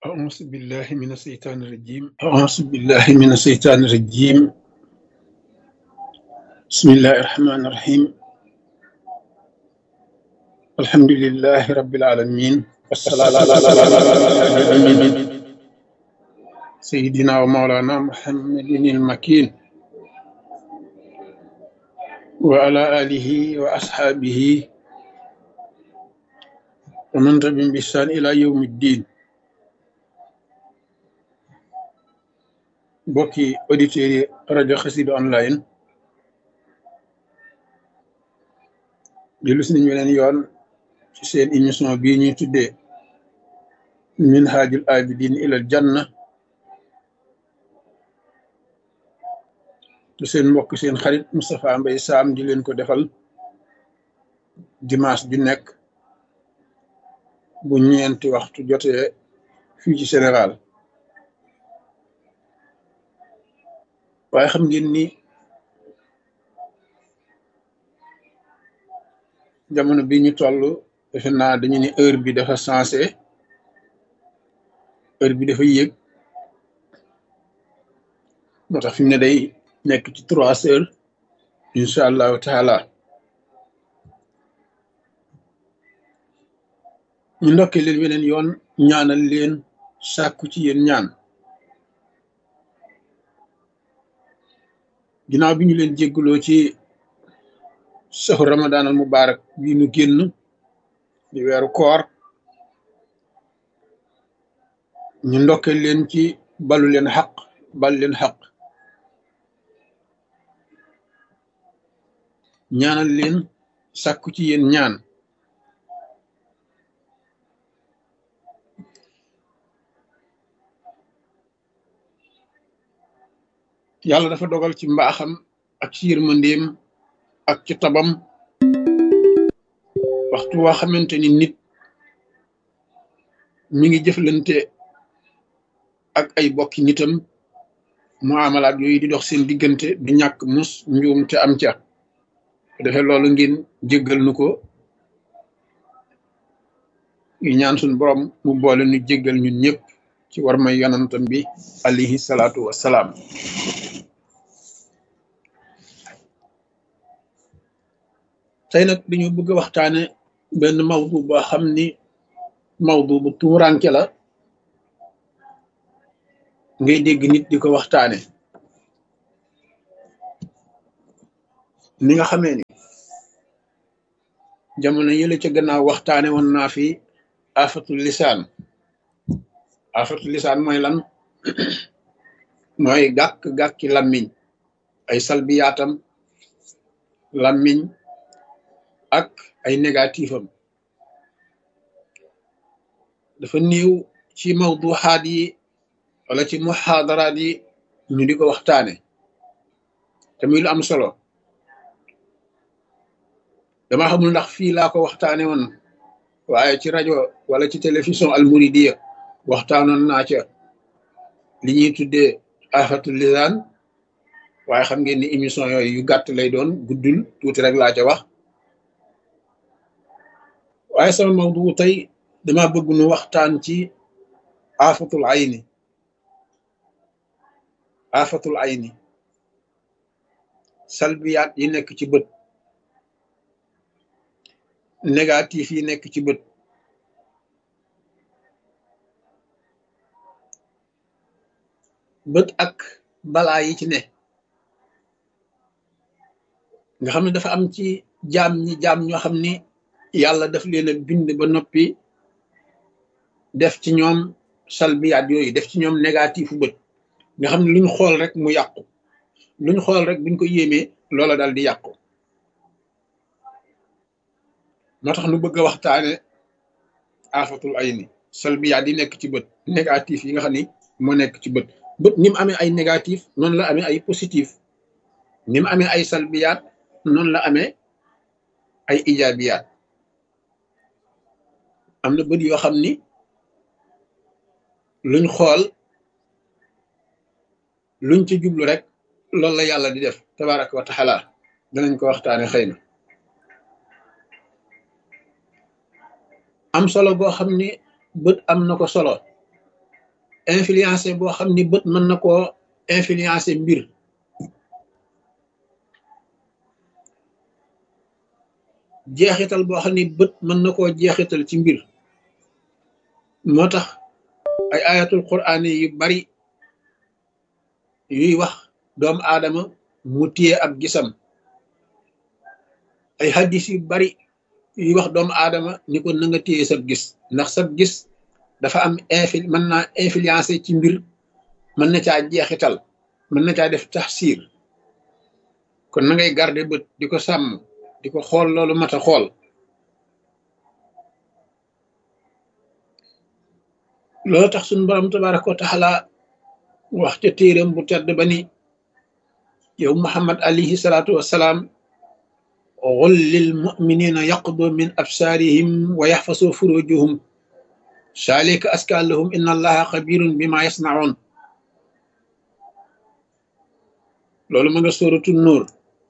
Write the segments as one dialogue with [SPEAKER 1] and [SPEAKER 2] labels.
[SPEAKER 1] أعوذ بالله من الشيطان الرجيم أعوذ بالله من الشيطان الرجيم بسم الله الرحمن الرحيم الحمد لله رب العالمين والصلاة على سيدنا ومولانا محمد المكين وعلى آله وأصحابه ومن تبعهم بإحسان إلى يوم الدين mbokki auditeurs yi rajo Xassida online dellu si nañu weneen yoon ci seen émission bii ñuy tuddee minhajul abidin ilal janna te seen mbokk seen xarit Moustapha Mbaye Sam di leen ko defal dimanche ju nekk bu ñeenti waxtu jotee fii ci Sénégal waaye xam ngeen ni jamono bi ñu toll defe naa dañu ne heure bi dafa sensé heure bi dafa yéeg moo tax fi mu ne day nekk ci trois heures incha allahu taala ñu ndokkee leen weneen yoon ñaanal leen sàkku ci yéen ñaan ginnaaw bi ñu leen jégguloo ci saxu ramadan al mubarak bii nu génn di weeru koor ñu ndokkee leen ci balu leen xaq bal leen xaq ñaanal leen sàkku ci yéen ñaan yàlla dafa dogal ci mbaaxam ak ci yërmandeem ak ci tabam waxtu waa xamante ni nit mi ngi jëflante ak ay bokki nitam mu amalaat yooyu di dox seen diggante du ñàkk mus njuum te am ca defee loolu ngeen jéggal nu ko yu ñaan suñ borom mu boole nu jéggal ñun ñëpp ci war may yonantam bi alayhi salaatu wassalaam tey nag dañu bëgg a waxtaane benn mawdu boo xam ni mawdu bu tuuranke la ngay dégg nit di ko waxtaane ni nga xamee ni jamono yële ca gannaaw waxtaane woon naa fi afatul lisaan afatul lisaan mooy lan mooy gàkk-gàkki làmmiñ ay salbiyaatam làmmiñ ak ay négatif am dafa néew ci mawduxaat yi wala ci muxaadaraat yi ñu di ko waxtaane te muy lu am solo dama xamul ndax fii laa ko waxtaane woon waaye ci rajo wala ci télévision almuridiya waxtaanoon naa ca li ñuy tuddee afatul lisaan waaye xam ngeen ni émission yooyu yu gàtt lay doon guddul tuuti rek laa ca wax waaye sama mawdu tey dama bëgg nu waxtaan ci afatul ayni afatul ayni salbiyaat yi nekk ci bët négatif yi nekk ci bët bët ak balaa yi ci ne nga xam ne dafa am ci jaam ñi jaam ñoo xam ni yàlla daf leen a bind ba noppi def ci ñoom salbiyaat yooyu def ci ñoom négatifu bët nga xam ne luñ xool rek mu yàqu luñ xool rek buñ ko yéemee loola dal di yàqu moo tax nu bëgg a waxtaane afatul ayni salbiyaat yi nekk ci bët négatif yi nga xam ni moo nekk ci bët bët ni mu amee ay négatif noonu la amee ay positif ni mu amee ay salbiyaat noonu la amee ay ijaabiyaat am na bët yoo xam ni luñ xool luñ ci jublu rek loolu la yàlla di def tabaraka wa taala danañ ko waxtaane xëy na am solo boo xam ni bët am na ko solo influencé boo xam ni bët mën na koo influencé mbir jeexital boo xam ni bët mën na koo jeexital ci mbir moo tax ay ayatul quraan yu bari yuy wax doomu aadama mu téye ab gisam ay hadis yu bari yuy wax doomu aadama ni ko na nga téye sab gis ndax sab gis dafa am infil mën naa influencé ci mbir mën na caa jeexital mën na caa def taxsiir kon na ngay garder bët di ko sàmm di ko xool loolu mat a xool loolu tax suñu borom tabaraka wa taala wax ca téeram bu tedd ba ni yow muhammad alayhi salaatu wassalaam qul lil muminina yaqdu min absaarihim wa yaxfasu furujuhum saalika aska lahum inna allaha xabirun bima yasnaun loolu ma nga sóoratu nuur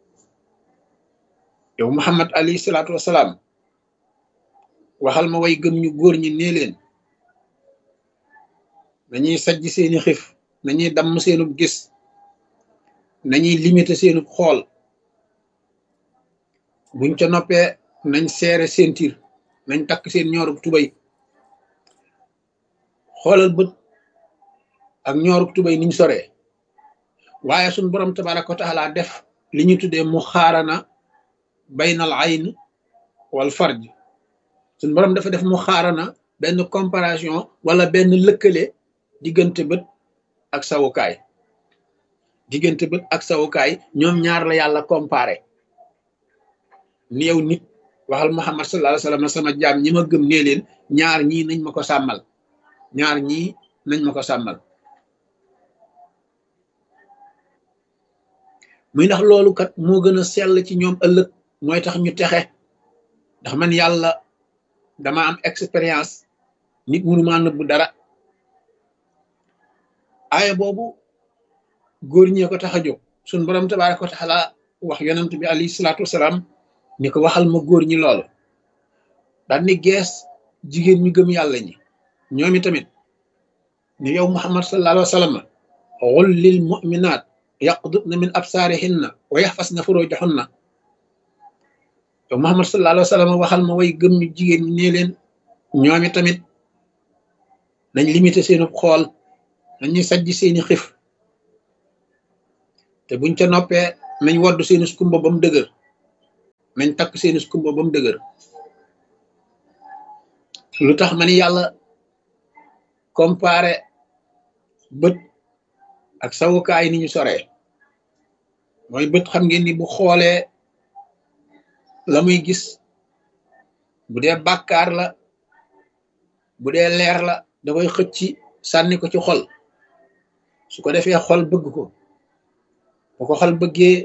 [SPEAKER 1] yow muhammad alayhi salaatu wassalaam waxal ma way gëm ñu góor ñi nee leen nañuy sajj seeni xif nañuy damm seenub gis nañuy limité seenub xool buñ ca noppee nañ seere seen tiir nañ takk seen ñoorub tubay xoolal bët ak ñoorub tubay niñ soree waaye suñ borom tabaraka wa taala def li ñu tuddee mu xaarana baynal ayn wal farj suñ borom dafa def mu xaarana benn comparaison wala benn lëkkale diggante bët ak sawukaay diggante bët ak sawukaay ñoom ñaar la yàlla comparé ni yow nit waxal muhammad sallallahu alayhi wasallam sama jaam ñi ma gëm nee leen ñaar ñii nañ ma ko sàmmal ñaar ñii nañ ma ko sàmmal muy ndax loolu kat moo gën a sell ci ñoom ëllëg mooy tax ñu texe ndax man yàlla dama am expérience nit mënu maa nëbbu dara aaya boobu góor ñee ko tax a jóg suñ borom tabaaraka wa taala wax yonent bi alayhi salaatu wasalaam ni ko waxal ma góor ñi loolu daal ni gees jigéen ñu gëm yàlla ñi ñoomi tamit ni yow muhammad sallallahu alayhi wa sallam qul lil mu'minaat yaqdudna min absaarihinna wa yaxfasna furujahunna yow muhammad sallallahu alayhi wa sallam waxal ma way gëm ñu jigéen ñi nee leen ñoomi tamit nañ limité seenu xool nañuy sajj seeni xif te buñ ca noppee nañ woddu seeni skumba ba mu dëgër nañ takk seeni skumba ba mu dëgër lu tax ma ni yàlla comparé bët ak sawukaay ni ñu soree mooy bët xam ngeen ni bu xoolee la muy gis bu dee bàkkaar la bu dee leer la da koy xëcc sànni ko ci xol su ko defee xol bëgg ko bu ko xol bëggee